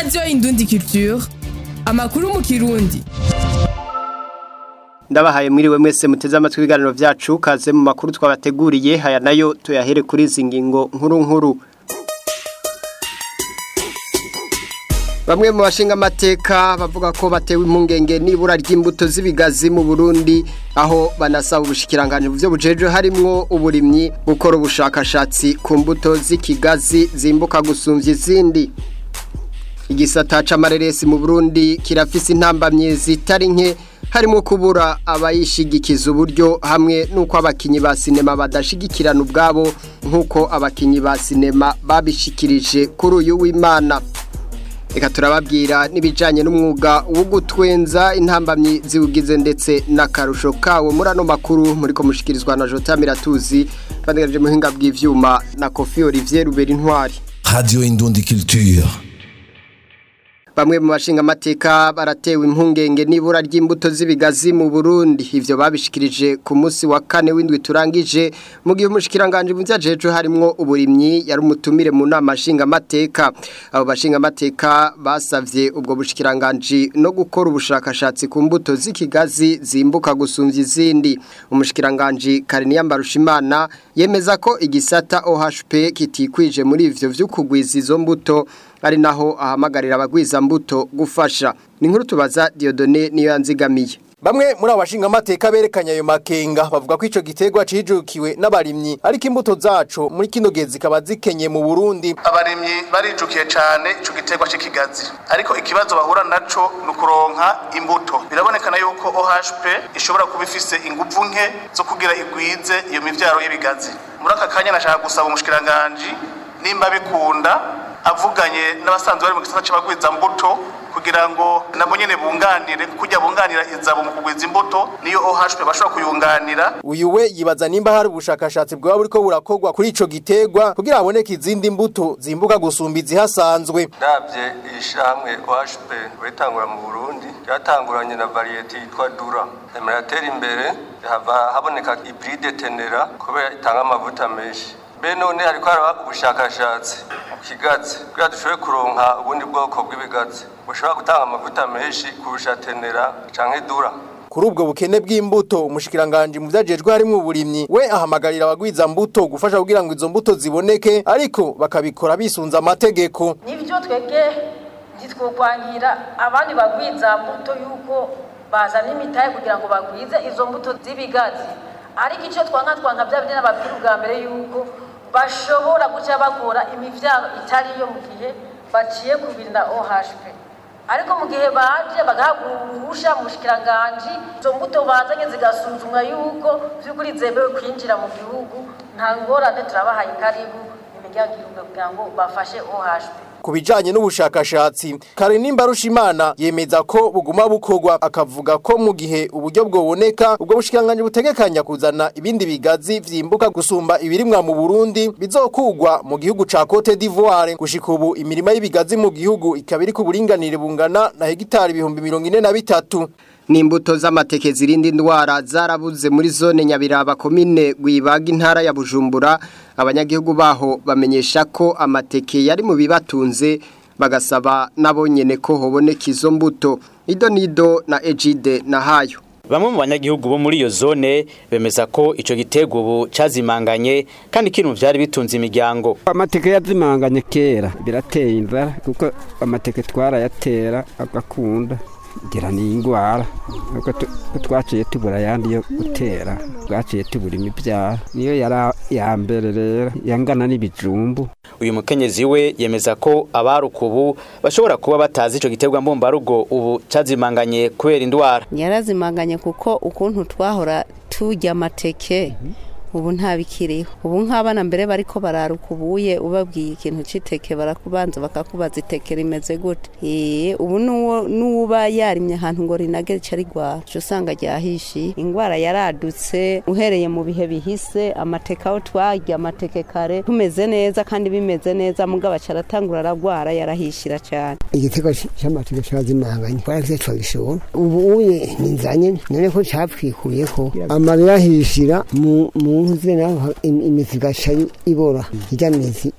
radiyo indundi culture amakuru mu kirundi ndabahaye mwiriwe mwese muteze amatwi ibiganiro byacu kaze mu makuru twabateguriye haya nayo tuyahere kuri izi ngingo nkuru nkuru Bamwe mu bashinga amateka bavuga ko batewe impungenge nibura ry'imbuto z'ibigazi mu Burundi aho banasaba ubushikiranganje mu byo bujeje harimwo uburimyi gukora ubushakashatsi ku mbuto z'ikigazi zimbuka gusumvya izindi igisata c'amareresi mu Burundi kirafise intambamye zitari nke harimo kubura abayishigikiza uburyo hamwe nuko abakinyi ba sinema badashigikirana ubwabo nkuko abakinyi ba sinema babishikirije kuri uyu w'Imana Eka turababwira n'ibijanye n'umwuga wo gutwenza intambamyi ziwugize ndetse n'akarusho kawo muri ano makuru muri ko mushikirizwa na Jota Miratuzi bandegereje muhinga bw'ivyuma na Kofi Olivier Ruberi Ntwari Radio Indundi Culture. Bamwe mu bashinga amateka baratewe impungenge nibura ry'imbuto z'ibigazi mu Burundi ivyo babishikirije ku munsi wa kane w'indwi turangije mu gihe umushikiranganje mu vyajeje harimwo uburimyi yari umutumire mu nama nshinga amateka abo bashinga amateka basavye ubwo bushikiranganje no gukora ubushakashatsi ku mbuto z'ikigazi zimbuka gusumvya izindi umushikiranganje Kariniya Mbarushimana yemeza ko igisata OHP kitikwije muri ivyo vy'ukugwiza izo mbuto ari naho ahamagarira abagwiza mbuto gufasha ni nkuru tubaza Diodone niyo yanzigamiye Bamwe muri abashinga amateka berekanye ayo makenga bavuga ko ico gitegwa cijukiwe n'abarimyi ariko imbuto zaco muri kino gihe zikaba zikenye mu Burundi abarimyi barijukiye cyane ico gitegwa c'ikigazi ariko ikibazo bahura naco ni ukuronka imbuto birabonekana yuko OHP ishobora kuba ifise inguvu nke zo kugira igwize iyo mivyaro y'ibigazi muri aka kanya nashaka gusaba umushikiranganje nimba bikunda avuganye n'abasanzwe bari mu gisata c'abagwiza mbuto kugira ngo nabo nyene bunganire kujya bunganira izabo mu kugwiza imbuto niyo OHP bashobora kuyunganira uyu we yibaza nimba hari ubushakashatsi bwaba buriko burakorwa kuri ico gitegwa kugira haboneke izindi mbuto zimbuka gusumba izihasanzwe ndabye ishamwe OHP witangura mu Burundi ryatanguranye na variety yitwa Dura emeratera imbere hava haboneka hybride tenera kubera itanga amavuta menshi be none hariko haraba ubushakashatsi mu kigazi kugira dushobore kuronka ubundi bwoko bw'ibigazi bushobora gutanga amavuta menshi kurusha tenera canke dura kuri ubwo bukene bw'imbuto umushikiranganje mu vyajejwe harimwo uburimyi we ahamagarira abagwiza mbuto gufasha kugira ngo izo mbuto ziboneke ariko bakabikora bisunza amategeko nibyo twebwe ntitwokwangira abandi bagwiza mbuto yuko bazana imitahe kugira ngo bagwize izo mbuto z'ibigazi ariko icyo twanka twanka bya bindi n'ababwira ubwa mbere yuko bashobora guca bakora imivyaro itari yo mu gihe baciye kubirinda OHP ariko mu gihe baje bagahabwa uruhusha mu bushikiranganji izo mbuto bazanye zigasuzumwa yuko vy'ukuri zemewe kwinjira mu gihugu nta ngorane turabahaye karibu imiryango irunga kugira ngo bafashe OHP ku bijanye n'ubushakashatsi Karinimba Rushimana yemeza ko buguma bukorwa akavuga ko mu gihe uburyo bwoboneka ubwo bushikanganje butegekanya kuzana ibindi bigazi vyimbuka gusumba ibirimwa mu Burundi bizokugwa mu gihugu ca Cote d'Ivoire gushika ubu imirima y'ibigazi mu gihugu ikaba iri ku buringanire bungana na hegitari ibihumbi mirongo ine na bitatu Nimbuto z'amateke zirinda indwara zarabuze muri zone Nyabiraba komine Gwibaga intara ya Bujumbura abanyagihugu baho bamenyesha ko amateke yari mu bibatunze bagasaba nabo nyene ko hoboneka izo mbuto Ido Nido na Ejide na Hayo Bamwe mu banyagihugu bo muri iyo zone bemeza ko ico gitego ubu cazimanganye kandi kintu vyari bitunze imiryango. Amateke yazimanganye kera birateye inzara kuko amateke twarayatera agakunda ngira ni ingwara nuko twaciye tubura ayandi yo gutera twaciye tubura imibyara niyo yari ya mbere rero yangana n'ibijumbu uyu mukenyezi we yemeza ko abarukubu bashobora kuba batazi ico giterwa mbumbarugo ubu cazimanganye kubera indwara yarazimanganye kuko ukuntu twahora turya amateke ubu ntabikiriho ubu nk'abana mbere bariko bararukubuye ubabwiye ikintu c'iteke barakubanza bakakubaza iteke rimeze gute eh ubu nuwo nuba yarimye ahantu ngo rinage rica rigwara cyo usanga ryahishiye ingwara yaradutse uhereye mu bihe bihise amateke aho twarya amateke kare tumeze neza kandi bimeze neza mugabo acaratangura aragwara yarahishira cyane igitego cy'amateke cyazimanganye twaraze twabishobora ubu uye ninzanye none ko capwikuyeko amarira ahishira mu mu nkuze naho imizi igaca ibora irya mizi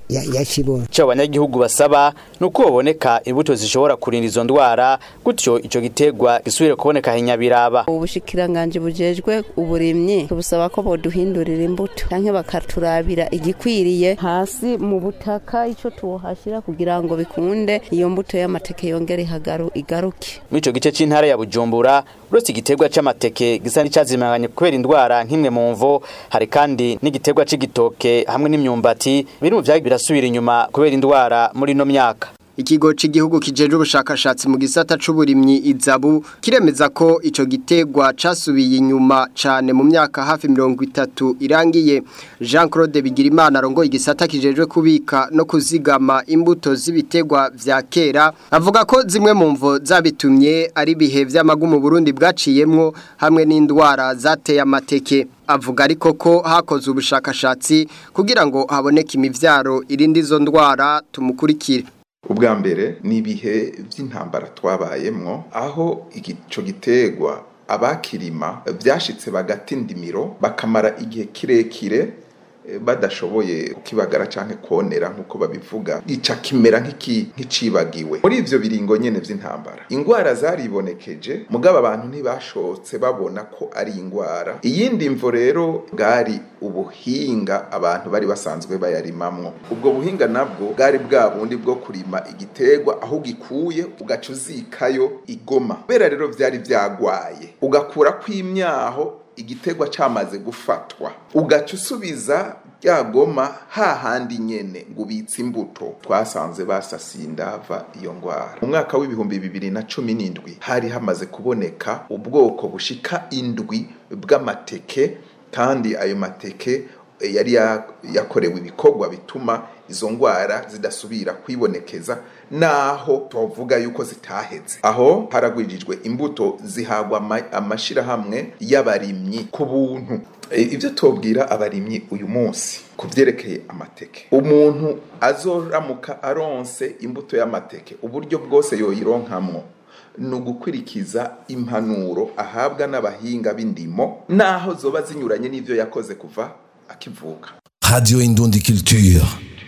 yakibona cyo abanyagihugu basaba nuko baboneka imbuto zishobora kurinda izo ndwara gutyo ico gitegwa gisubire kuboneka hinyabiraba ubushikiranganje bujejwe uburimyi busaba ko boduhindurira imbuto canke bakaturabira igikwiriye hasi mu butaka ico tuwohashira kugira ngo bikunde iyo mbuto y'amateke yongere ihagaru igaruke muri ico gice c'intara ya Bujumbura uretse igitegwa c'amateke gisa n'icazimanganye kubera indwara nk'imwe mu mvo hari kandi n'igitegwa c'igitoke hamwe n'imyumbati biri mu vyagi birasubira inyuma kubera indwara muri no myaka Ikigo c'igihugu kijeje ubushakashatsi mu gisata c'uburimyi izabu kiremeza ko ico gitegwa casubiye inyuma cane mu myaka hafi 30 irangiye Jean Claude Bigirimana arongoye igisata kijejwe kubika no kuzigama imbuto z'ibitegwa vya kera avuga ko zimwe mu mvo zabitumye ari bihe vy'amagu mu Burundi bwaciyemwo hamwe n'indwara zateye amateke avuga ariko ko hakoze ubushakashatsi kugira ngo haboneke imivyaro irindi izo ndwara tumukurikire ubwa mbere ni ibihe by'intambara twabayemwo aho ico gitegwa abakirima byashitse bagata indimiro bakamara igihe kirekire badashoboye kukibagara canke konera nkuko babivuga ica kimera nk'icibagiwe muri ivyo biringo nyene vy'intambara ingwara zaribonekeje mugabo abantu ntibashotse babona ko ari ingwara iyindi mvo rero bwari ubuhinga abantu bari basanzwe bayarimamwo ubwo buhinga nabwo bwari bwa bundi bwo kurima igitegwa aho gikuye ugaca uzikayo igoma kubera rero vyari vyagwaye ugakura kw'imyaho igitegwa cyamaze gufatwa ugaca usubiza rya goma hahandi nyene ngo ubitse imbuto twasanze basasiye indava iyo ngwara mu mwaka w'ibihumbi bibiri na cumi n'indwi hari hamaze kuboneka ubwoko bushika indwi bw'amateke kandi ayo mateke yari yakorewe ibikorwa bituma izo ngwara zidasubira kwibonekeza naho tuvuga yuko zitaheze aho haragwijijwe imbuto zihagwa amashirahamwe y'abarimyi ku buntu ibyo tubwira abarimyi uyu munsi ku byerekeye amateke umuntu azoramuka aronse imbuto y'amateke uburyo bwose yoyironkamwo ni ugukurikiza impanuro ahabwa n'abahinga b'indimo naho zoba zinyuranye n'ibyo yakoze kuva akivuka Radio Indundi Culture.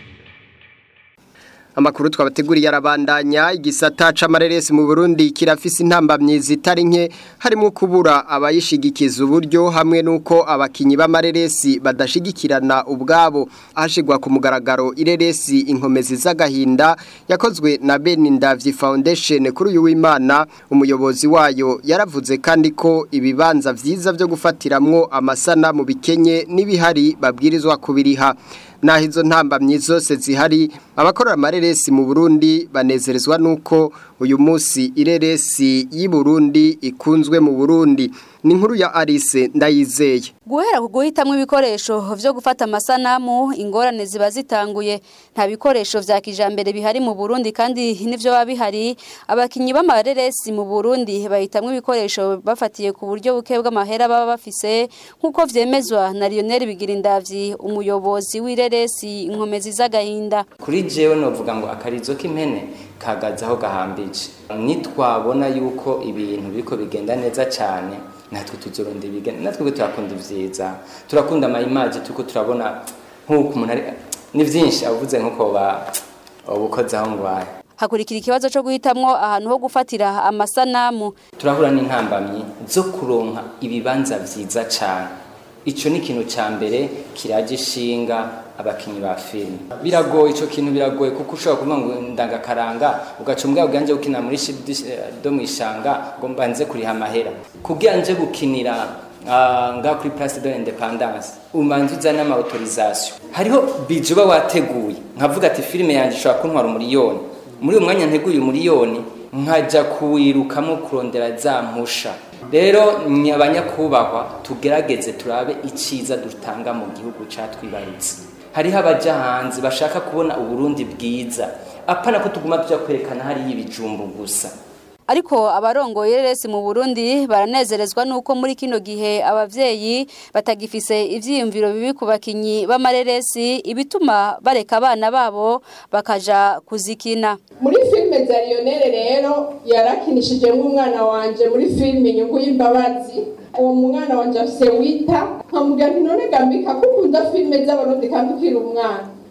Amakuru twabateguriye arabandanya igisata c'amareresi mu Burundi kirafise intambamyi zitari nke harimo kubura abayishigikiza uburyo hamwe nuko abakinyi b'amareresi badashigikirana ubwabo hashigwa ku mugaragaro ireresi inkomezi z'agahinda yakozwe na Benindavyi Foundation kuri uyu w'Imana umuyobozi wayo yaravuze kandi ko ibibanza vyiza byo gufatiramwo amasana mu bikenye n'ibihari babwirizwa kubiriha naho izo ntambamyi zose zihari abakorera amareresi mu Burundi banezerezwa nuko uyu munsi ireresi y'i Burundi ikunzwe mu Burundi ni inkuru ya Alice ndayizeye guhera ku guhitamwo ibikoresho vyo gufata amasanamu ingorane ziba zitanguye nta bikoresho vya kijambere bihari mu Burundi kandi nivyo baba bihari abakinyi b'amareresi mu Burundi bahitamwo ibikoresho bafatiye ku buryo buke bw'amahera baba bafise nk'uko vyemezwa na Lionel Bigirindavyi umuyobozi w'ireresi inkomezi z'agahinda kuri jewe novuga ngo akarizo k'impene kagaze aho gahambije nitwabona yuko ibintu biriko bigenda neza cyane natwe tuzoronda ibigenda natwe turakunda ivyiza turakunda amayimaji turiko turabona nk'uko umuntu ari ni vyinshi avuze nk'uko ba ubukoze aho ngwaye hakurikira ikibazo cyo guhitamwo ahantu ho gufatira amasanamu turahura n'intambamyi zo kuronka ibibanza vyiza cyane ico ni ikintu ca mbere kiraje ishinga abakinyi ba filime biragoye ico kintu biragoye kuko ushobora kuvuga ngo ndangakaranga ugaca umbwa bwanje gukina muri do mwishanga ngo mbanze kuriha amahera kugira nje gukinira uh, nga kuri place de l'independance umanze uzana ama autorisation hariho bije uba wateguye nkavuga ati filime yanje ishobora kuntwara umuriyoni muri uwo mwanya nteguye umuriyoni nkaja kuwirukamo kurondera za mpusha rero abanyakubahwa tugerageze turabe iciza dutanga mu gihugu catwibarutse hariho abaja hanze bashaka kubona uburundi bwiza apana ko tuguma tuja kwerekana hariyo ibijumbu gusa ariko abarongoye resi mu Burundi baranezerezwa nuko muri kino gihe abavyeyi batagifise ivyiyumviro bibi ku bakinyi b'amareresi ibituma bareka abana babo bakaja kuzikina muri filime za Lionel rero yarakinishije nk'umwana wanje muri filime inyungu y'imbabazi uwo mwana wanje afise wita nkamubwira nti none gambika ko ukunda filime z'abarundi kandi ukiri umwana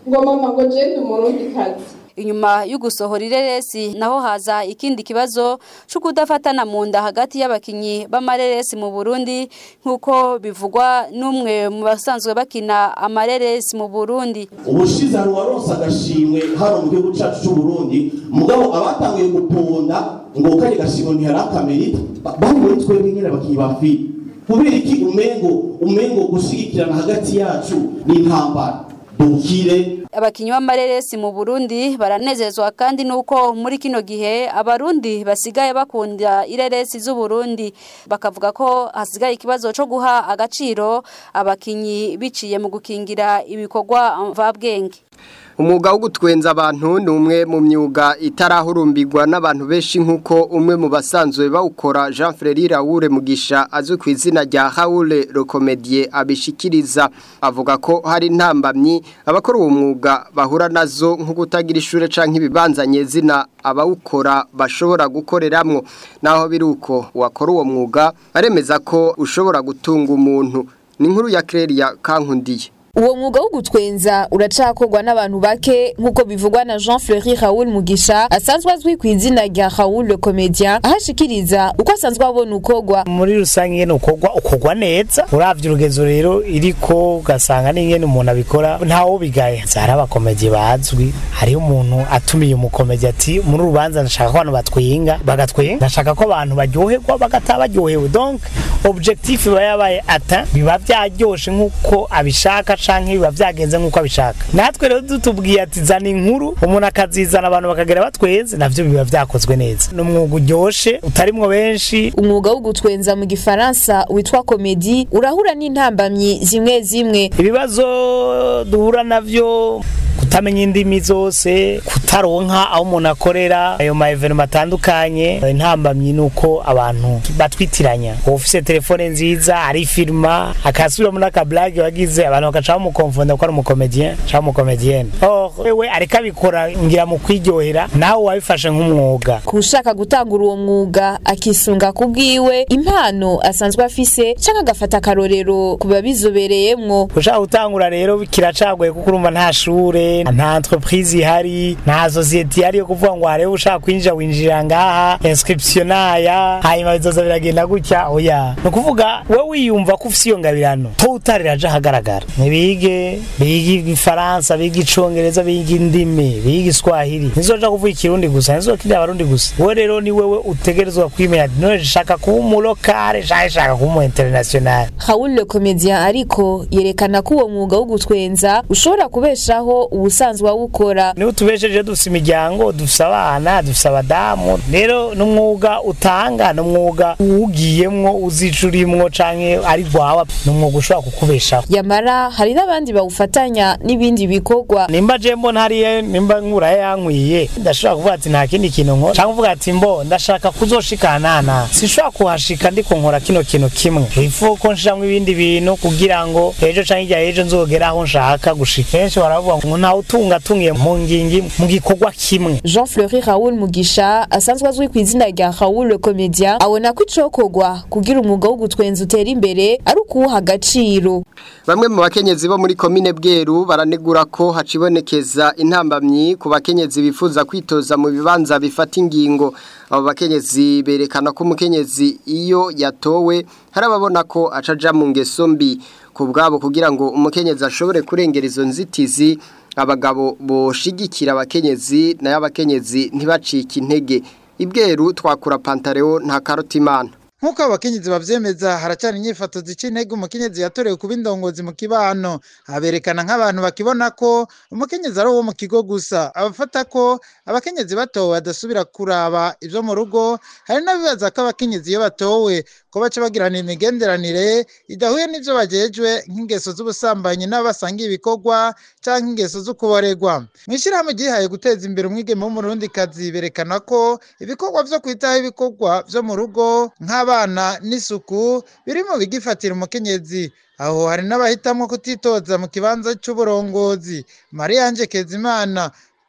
ngo mama ngo jende umurundi kazi inyuma yo gusohora ireresi naho haza ikindi kibazo cyo kudafatana mu nda hagati y'abakinyi b'amareresi mu Burundi nk'uko bivugwa n'umwe mu basanzwe bakina amareresi mu Burundi ubushize hari uwaronse agashimwe hano mu gihugu cyacu cy'u Burundi mugabo abatanguye guponda ngo kari gashimwe ntihari akamerita bari muri twebwe nyine abakinyi ba filime kubera iki umengo umengo gushigikirana hagati yacu n'intambara dukire abakinyi b'amareresi mu Burundi baranezezwa kandi nuko muri kino gihe abarundi basigaye bakunda ireresi z'u Burundi bakavuga ko hasigaye ikibazo cyo guha agaciro abakinyi biciye mu gukingira ibikorwa mvabwenge umwuga wo gutwenza abantu ni umwe mu myuga itarahurumbirwa n'abantu benshi nk'uko umwe mu basanzwe bawukora jean Frere Raoul Mugisha azwi ku izina rya Raoul Recomedie abishikiriza avuga ko hari intambamyi abakora uwo mwuga bahura nazo nko kutagira ishure canke ibibanzanye zina abawukora bashobora gukoreramwo naho biri uko wakora uwo mwuga aremeza ko ushobora gutunga umuntu ni inkuru ya Clelia Kankundiye uwo mwuga wo gutwenza uracakorwa n'abantu bake nk'uko bivugwa na jean fleury raoul mugisha asanzwe azwi ku izina rya raoul le comedien ahashikiriza uko asanzwe abona ukorwa muri rusange ingene ukorwa ukorwa neza uravye urugezo rero iriko ugasanga n'ingene umuntu abikora ntawo bigaye hari abakomedi bazwi hariho umuntu atumiye umukomedi ati muri urubanza ndashaka ko abantu batwinga bagatwenga ndashaka ko abantu baryoherwa bagataha baryohewe donc objectif iba yabaye ata biba vyaryoshe nk'uko abishaka canke biba vyagenze nk'uko abishaka natwe rero dutubwiye ati zana inkuru umuntu akazizana abantu bakagera batwenze navyo biba vyakozwe neza ni umwuga uryoshe utarimwo benshi umwuga wo gutwenza mu gifaransa witwa komedi urahura n'intambamyi zimwe zimwe ibibazo duhura navyo kutamenya indimi zose kutaronka aho umuntu akorera ayo ma evenement atandukanye intambamyi nuko abantu batwitiranya ufise telefone nziza ari filma akasubiramo n'akablage wagize abantu bagaca bamukonfonda ko ari umukomedien cyangwa umukomedienne or wewe ariko abikora ngira mu kwiryohera nawe wabifashe nk'umwuga kushaka gutangura uwo mwuga akisunga ku bwiwe impano asanzwe afise cyangwa agafata akarorero ku babizobereyemwo ushaka gutangura rero kiracagoye kuko urumva nta shure nta entreprise ihari nta societe ihari yo kuvuga ngo harebe ushaka kwinjira winjira ngaha inscription naya hanyuma bizoza biragenda gutya oya ni ukuvuga we wiyumva ko ufise iyo ngabirano to utariraje ahagaragara ntibige bige igifaransa bige icongereza bige indimi bige iswahili ntizoja kuvuga ikirundi gusa ntizokirira abarundi gusa we rero ni wewe utegerezwa kwimenya none shaka kuba umulokale canke shaka kuba umu international Raoul le comédien ariko yerekana ko uwo mwuga wo gutwenza ushobora kubeshaho ubusanzwe awukora niba utubesheje dufise imiryango dufise abana dufise abadamu rero n'umwuga utanga n'umwuga uwugiyemwo uzica urimwo canke ari rwawe n'umwuga ushobora kukubeshaho yamara hari n'abandi bawufatanya n'ibindi bikorwa nimba je mbona hariya nimba nkura yankwiye ndashobora kuvuga ati nta kindi kintu nkora canke kuvuga ati mbo ndashaka kuzoshikanana sinshobora kuhashika ndiko nkora kino kintu kimwe ifu ko nshiramwo ibindi bintu kugira ngo ejo canke irya ejo nzogera aho nshaka gushika kenshi baravuga ngo ntawe utunga atungiye mu ngingi mu gikorwa kimwe jean fleury raoul mugisha asanzwe azwi ku izina rya raoul le comédien abona ko icokorwa kugira umwuga wo gutwenza utera imbere ari ukuwuha agaciro Bamwe mu bakenyezi bo muri komine Bweru baranegura ko hacibonekeza intambamyi ku bakenyezi bifuza kwitoza mu bibanza bifata ingingo abo bakenyezi berekana ko umukenyezi iyo yatowe hari ababona ko acaja mu ngeso mbi ku bwabo kugira ngo umukenyezi ashobore kurengera izo nzitizi abagabo boshigikira abakenyezi nayo abakenyezi ntibacike intege ibweru twakura pantareo nta karutimana nk'uko abakenyezi bavyemeza haracyari inyifato zica intege umukenyezi yatorewe kuba indongozi mu kibano aberekana nk'abantu bakibona ko umukenyezi ari uwo mu kigo gusa abafata ko abakenyezi batowe badasubira kuraba ivyo mu rugo hari n'abibaza ko abakenyezi iyo batowe ko baca bagirana imigenderanire idahuye n'ivyo bajejwe nk'ingeso z'ubusambanyi n'abasangiye ibikorwa canke ingeso zo kuboregwa mw'ishirahamwe ryihaye guteza imbere umwigeme w'umurundikazi berekana ko ibikorwa vyo kwitaho ibikorwa vyo mu rugo nk'aba abana n'isuku biri mu bigifatira umukenyezi aho hari n'abahitamwo kutitoza mu kibanza c'uburongozi mariya anje kezimana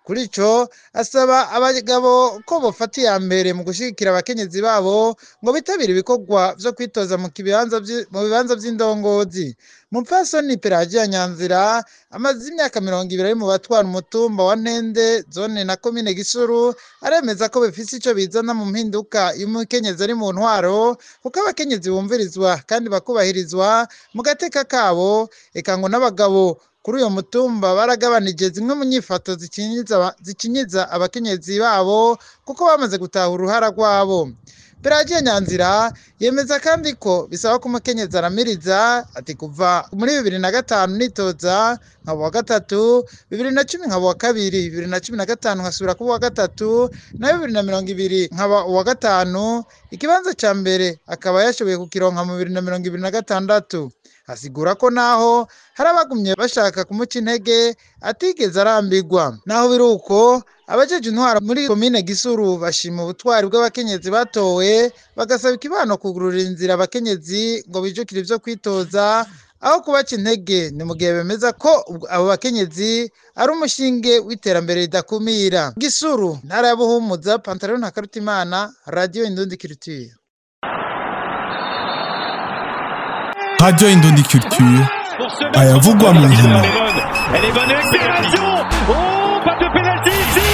kuri ico asaba abagabo ko bofata iya mbere mu gushigikira abakenyezi babo ngo bitabire ibikorwa vyo kwitoza mu kibanza vyi- mu bibanza vy'indongozi mupfasoni pelagiya nyanzira amaze imyaka mirongo ibiri ari mu batwara umutumba wa ntende zone na komine gisuru aremeza ko bifise ico bizana mu mpinduka iyo umukenyezi ari mu ntwaro kuko abakenyezi bumvirizwa kandi bakubahirizwa mu gateka kabo eka ngo n'abagabo kuri uyo mutumba baragabanije zimwe mu nyifato zikinyiza aba- zikinyiza abakenyezi babo kuko bamaze gutaha uruhara rwabo Pelagiya Nyanzira yemeza kandi ko bisaba ko umukenyezi aramiriza ati kuva muri bibiri na gatanu nitoza nkaba uwa gatatu bibiri na cumi nkaba uwa kabiri bibiri na cumi na gatanu nkasubira kuba uwa gatatu na bibiri na mirongo ibiri nkaba uwa gatanu ikibanza ca mbere akaba yashoboye kukironka mu bibiri na mirongo ibiri na gatandatu asigura ko naho hari abagumye bashaka kumuca intege atigeze arambirwa naho biri uko abajeje intwara muri komine gisuru bashima ubutwari bw'abakenyezi batowe bagasaba ikibano kugurura inzira abakenyezi ngo bijukire ivyo kwitoza aho kubaca intege ni mu gihe bemeza ko ubwo- abo bakenyezi ari umushinge w'iterambere ridakumira gisuru ntara ya buhumuza pantaro na karutimana radiyo indundi kirituye Radio Indondi Culture ayavugwa mu nkino Elle est bonne accélération Oh, pas de pénalty ici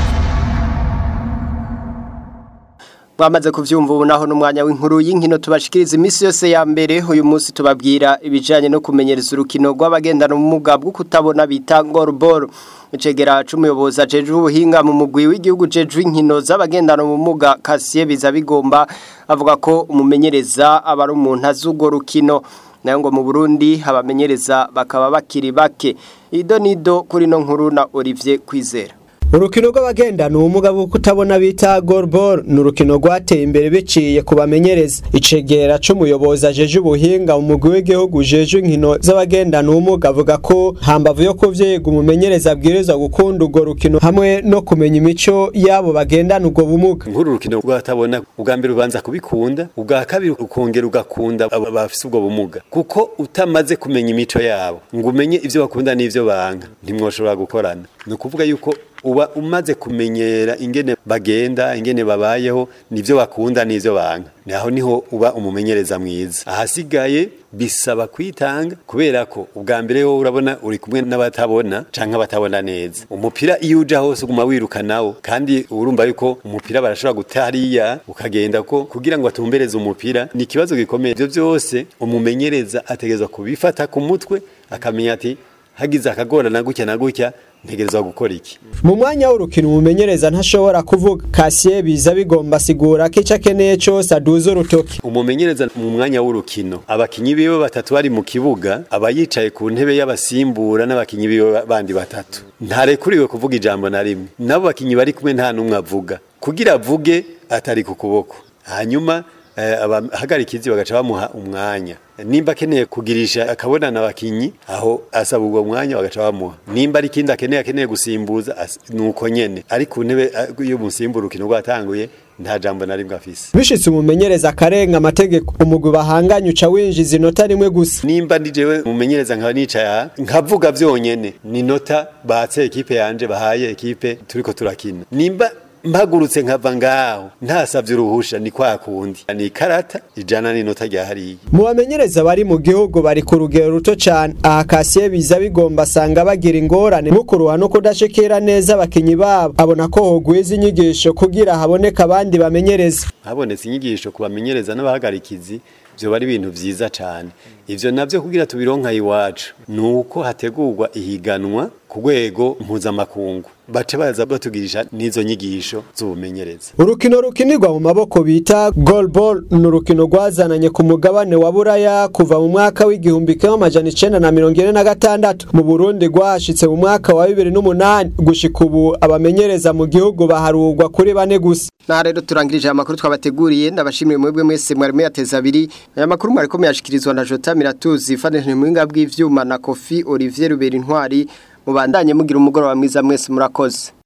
Bamaze kuvyumva ubu naho n'umwanya w'inkuru y'inkino tubashikiriza imisi yose ya mbere uyu munsi tubabwira ibijanye no kumenyereza urukino rw'abagendana ubumuga bwo kutabona bita goalball icegera c'umuyobozi ajejwe ubuhinga mu mugwi w'igihugu jejwe inkino z'abagendana ubumuga Kasiye biza bigomba avuga ko umumenyereza aba ari umuntu azi urwo rukino nayo ngo mu Burundi abamenyereza bakaba bakiri bake ido nido kuri no nkuru na Olivier Kwizera urukino rw'abagendana ubumuga bwo kutabona bita goalball ni urukino rwateye imbere biciye ku bamenyereza icegera c'umuyobozi ajeje ubuhinga mu mugwi w'igihugu ujeje inkino z'abagendana ubumuga avuga ko hambavu yo kuvyiga umumenyereza abwirizwa gukunda urwo rukino hamwe no kumenya imico y'abo bagendana ubwo bumuga nk'uru rukino rwatabona ubwa mbere ubanza kubikunda ubwa kabiri ukongera ugakunda abo bafise ubwo bumuga kuko utamaze kumenya imico yabo ngo umenye ivyo bakunda n'ivyo banga ntimwoshobora gukorana ni ukuvuga yuko uba umaze kumenyera ingene bagenda ingene babayeho nivyo bakunda n'ivyo banga naho niho uba umumenyereza mwiza ahasigaye bisaba kwitanga kubera ko ubwa mbere wowe urabona uri kumwe n'abatabona canke abatabona neza umupira iyo uja hose uguma wiruka nawo kandi urumva yuko umupira barashobora guta hariya ukagenda ko kugira ngo atumbereze umupira ni ikibazo gikomeye ivyo vyose umumenyereza ategerezwa kubifata ku mutwe akamenya ati hagize akagorana gutya na gutya ntegerezwa gukora iki mu mwanya w'urukino umumenyereza ntashobora kuvuga kasiye biza bigomba asigura ko ico akeneye cose aduza urutoki umumenyereza mu mwanya w'urukino abakinyi biwe batatu bari mu kibuga aba yicaye ku ntebe y'abasimbura n'abakinyi biwe bandi batatu ntarekuriwe kuvuga ijambo na rimwe nabo bakinyi bari kumwe nta n'umwe avuga kugira avuge atari ku kuboko hanyuma eh, abahagarikizi bagaca bamuha umwanya nimba akeneye kugirisha akabonana abakinyi aho asaba ubwo mwanya bagaca bamuha nimba ari ikindi akeneye akeneye gusimbuza as- nuko nyene ari ku ntebe eh, iyo musimbura urukino rwatanguye nta jambo na rimwe afise bishitse umumenyereza akarenga amategeko umugwi bahanganye uca winjiza inota rimwe gusa nimba ndi jewe mumenyereza nkaba nicaye aha nkavuga vyonyene ni nota batse ekipe yanje bahaye ekipe turiko turakina nimba mpagurutse nkava ngaho ntasavye uruhusha ni kwa kundi ni ikarata ijana n'inota rya hariya mu bamenyereza bari mu gihugu bari ku rugero ruto cane aha kasiye biza bigomba asanga bagira ingorane nko kuruha no kudashikira neza abakinyi babo abona ko hogwiza inyigisho kugira haboneka abandi bamenyereza habonetse inyigisho ku bamenyereza n'abahagarikizi vyoba ari ibintu vyiza cane ivyo navyo kugira tubironka iwacu ni uko hategurwa ihiganwa ku rwego mpuzamakungu bace baza batugirisha n'izo nyigisho z'ubumenyereza urukino rukinirwa mu maboko bita goalball ni urukino rwazananye ku mugabane wa buraya kuva mu mwaka w'igihumbi kimwe amajana icenda na mirongo ine na gatandatu mu burundi rwahashitse mu mwaka wa bibiri n'umunani gushika ubu abamenyereza mu gihugu baharurwa kuri bane gusa Naha rero turangirije amakuru twabateguriye ndabashimiye mwebwe mwese mwari muyateza abiri aya makuru mwari ko muyashikirizwa na Jota Miratuzi ifanije mu bw'ivyuma na Kofi Olivier Rubera Intwari mubandanye mugira umugoroba mwiza mwese murakoze